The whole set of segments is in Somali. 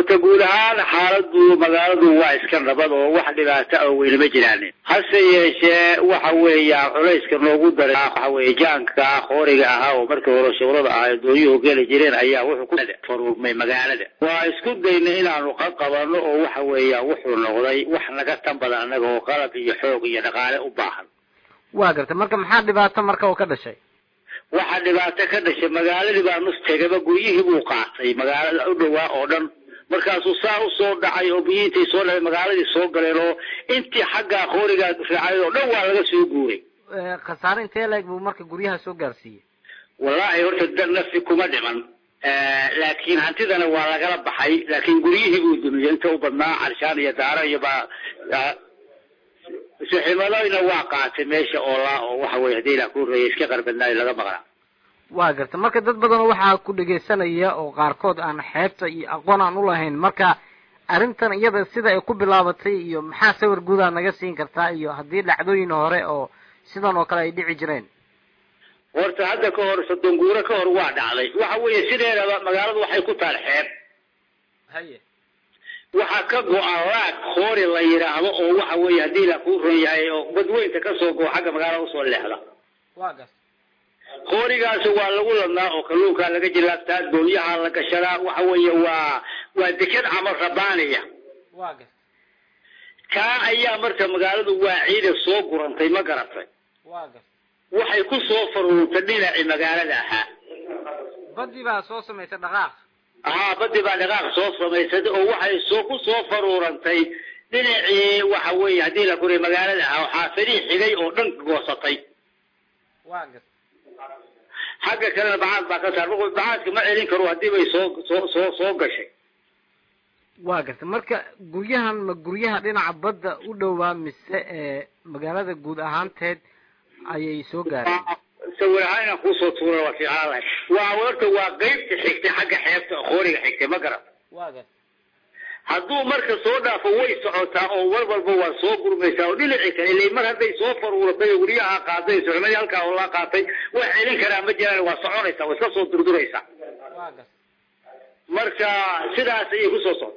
horta guud ahaan xaaladu magaaladu waa iska nabad oo wax dhibaato oo weyne ma jiraan hase yeeshee waxa weeya culayska noogu daray waxa weye jaanka qooriga ahaa oo markii hore shubrada ahaa doonyuhu geli jireen ayaa wuxuu ku faruurmay magaalada waa isku daynay inaanu ka qabano oo waxa weeya wuxuu noqday wax naga tan badan annaga oo qalab iyo xoog iyo dhaqaale u baahan waa gartay marka maxaa dhibaato marka oo ka dhashay waxaa dhibaato ka dhashay magaaladii baa nus tegaba guryihii buu qaatay magaalada u dhowaa oo dhan markaasuu saa usoo dhacay oo biyiintay soo dhacay magaaladii soo galeen oo intii xagga qoorigaa raacay oo dhan waa laga soo guuray khasaare intee leeg buu marka guryaha soo gaarsiiyey wallaahi horta da nafi kuma dhiman laakiin hantidana waa lagala baxay laakiin guryihii buu dumiyey inta u badnaa carshaan iyo daaro iyo ba suximadayna waa qaatay meesha oo laa oo waxa weye hadii ilaa ku reeyay iska qarbadnaayo laga maqnaa waa garta marka dad badan waxaa ku dhegaysanaya oo qaarkood aan xeebta iyo aqoon aan ulahayn marka arrintan iyada sida ay ku bilaabatay iyo maxaa sawir guudaa naga siin kartaa iyo haddii dhacdooyin hore oo sidan oo kale ay dhici jireen horta hadda ka hor soddon guuro ka hor waa dhacday waxa weeye sideedaba magaaladu waxay ku taal xeeb haye waxaa ka go-an laag koori la yidhaahdo oo waxa weeye haddii la kuu ron yahay oo badweynta kasoo go xagga magaalada usoo leexda waa gas koorigaasi waa lagu ladnaa oo kalluunkaa laga jilaabtaa doonyaha la gashadaa waxa weeye waa waa deked camal rabaaniya waa gas kaa ayaa marka magaaladu waa ciida soo gurantay ma garatay waa gas waxay ku soo faruurtay dhinacii magaalada ahaa badii baa soo samaysay dhaqaaq haa badi baa dhaqaaq soo samaysatay oo waxay soo ku soo faruurantay dhinacii waxa weeye haddii la kuriy magaalada ahaa oo xaafadihii xigay oo dhan goosatay waa gas xagga kalena bacaad baa ka saar markuu bacaadka ma celin karo haddii bay soo soo soo soo gashay waa garta marka guryahan ma guryaha dhinaca badda u dhowaa mise ee magaalada guud ahaanteed ayay soo gaareen sawir ahaan inaan kuusoo tuura waa fiicnaan lahay waa horta waa qeybta xigtay xagga xeebta qooriga xigtay ma garan waa gas hadduu marka soo dhaafo way socotaa oo war walba waa soo gurmaysaa oo dhinaci kale ilay mar hadday soo faruuratay oo guryaha qaaday suxmadii halkaa oo laa qaatay wax celin karaa ma jiraan waa soconaysaa waa iska soo durduraysaa waa gas marka sidaas ayay kusoo socota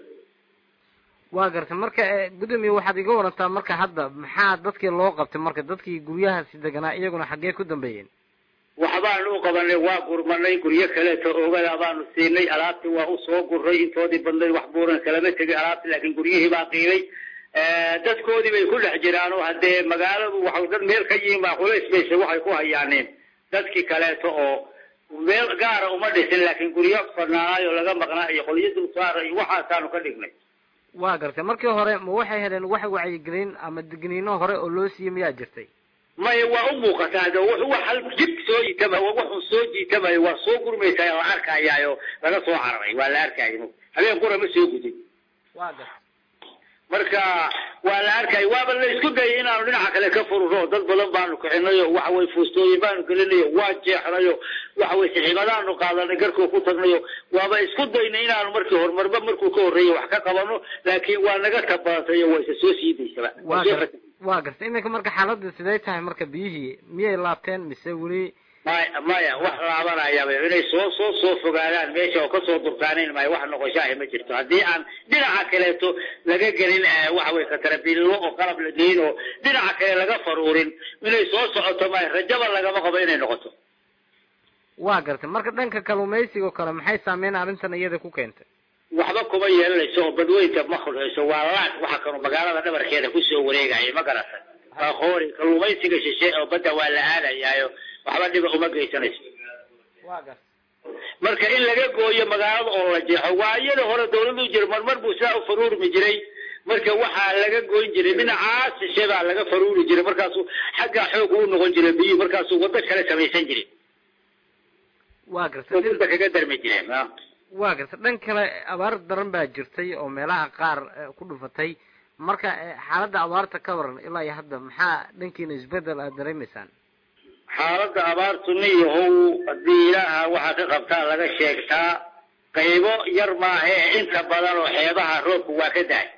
waa garta marka gudoomiye waxaad iga warantaa marka hadda maxaa dadkii loo qabtay marka dadkii guryahaasi deganaa iyaguna xaggee ku dambeeyeen waxbaanu u qabanay waa gurmanay guryo kaleeto oogada baanu siinay alaabtii waa usoo guray intoodii badnayd wax buuran kalama tegay alaabti laakiin guryihii baa qiibay dadkoodii bay ku dhex jiraan oo haddee magaaladu wa dad meel ka yihiin baa culays bayse waxay ku hayaaneen dadkii kaleeto oo meel gaara uma dhisin laakiin guryo fanaanaayoo laga maqnaa iyo qolyo dulsaara iyo waxaasaanu ka dhignay waa gartay markii hore ma waxay heleen wax wacyigelin ama digniino hore oo loo siiyey miyaa jirtay maya waa u muuqataa de wax hal jid soo jiitama waxun soo jiitamayo waa soo gurmaysaa la arkayaayo laga soo cararay waa la arkaayo habeen qura ma soo gudin waa garta marka waa la arkayo waaba la isku dayay inaanu dhinaca kale ka fururo dad badan baanu kicinayo waxa weye fuustooyin baanu gelinayo waa jeexnayo waxa weye saxiibadaanu qaadanay garkoo ku tagnayo waaba isku daynay inaanu markii horumarba markuu ka horreeyay wax ka qabano laakiin waa naga tabaatayo waa isa soo sii daysaba waa gar waa garta iminka marka xaaladda siday tahay marka biyihii miyay laabteen mise weli maya maya wax laabanayaba inay soo soo soo fogaadaan meesha oo kasoo durkaanayn maayo wax noqoshaahi ma jirto haddii aan dhinaca kaleeto laga gelin waxa weye katarabiillo oo qalab la geyin oo dhinaca kale laga faruurin inay soo socoto maayo rajaba lagama qabo inay noqoto waa gartay marka dhanka kalumaysiga oo kale maxay saameyn arrintan iyada ku keentay waxba kuma yeelanayso oo badweynta ma khulhayso waa laag waxa kanu magaalada dhabarkeeda kusoo wareegaya ma garatan waa qoori kalumaysiga shishe oo badda waa la aadayaayo waxba dhiba uma geysanayso waa garta marka in laga gooyo magaalada oo la jeexo waa iyada hore dawladu jira marmar buu saa u faruurmi jiray marka waxaa laga goyn jiray dhinacaas shishe baa laga faruuri jiray markaasuu xaggaa xoog uu noqon jiray biyuhu markaasuu waddo kale samaysan jiray waa garta wadada kaga darmi jireen waa garta dhan kale abaar daran baa jirtay oo meelaha qaar ku dhufatay marka xaaladda abaarta ka waran ilaa iyo hadda maxaa dhankiina isbedel aad dareemaysaan xaaladda abaartu niyahow haddii ilaaha waxaa ka qabtaa laga sheegtaa qaybo yar maahe inta badan oo xeebaha roobku waa ka dahay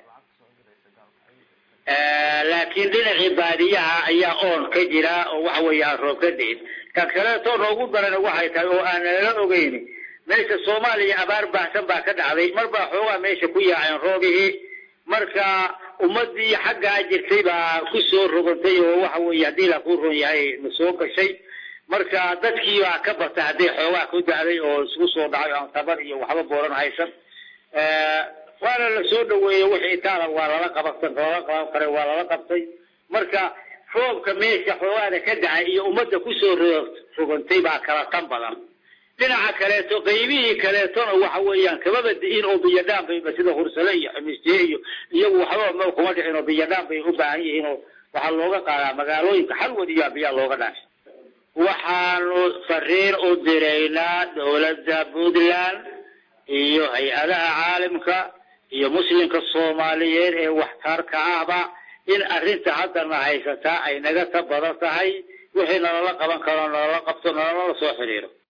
laakiin dhinacii baadiyaha ayaa oon ka jira oo waxa weeye aan roob ka dain kan kaleeto noogu daran waxay tahay oo aan nala ogeyn meesha soomaaliya abaar baahsan baa ka dhacday mar baa xoogaa meesha ku yaaceen roobihii marka ummadii xaggaa jirtay baa ku soo rogantay oo waxa weeye haddii la ku ron yahay na soo gashay marka dadkii baa ka bata hadday xoogaa ku dacday oo isku soo dhacay aan tabar iyo waxba booran haysan waana la soo dhaweeyey wixii taala waa lala qabatan lala qaban kara waa lala qabtay marka roobka meesha xoogaada ka dhacay iyo ummadda kusoo rogantay baa kala tan badan dhinaca kaleeto qaybihii kaleetona waxa weeyaan kamaba di'in oo biyadhaan bayba sida hursale iyo xamistiye iyo iyagu waxba ma kuma dhicin oo biyadhaan bay u baahan yihiin oo waxaa looga qaadaa magaalooyinka xalwad iyo biyaa looga dhaashay waxaanu fariin u diraynaa dowladda puntland iyo hay-adaha caalamka iyo muslimka soomaaliyeed ee waxtarka ahba in arrinta haddana haysataa ay naga ta badan tahay wixii nalala qaban karo nalala qabto nalala soo xiriiro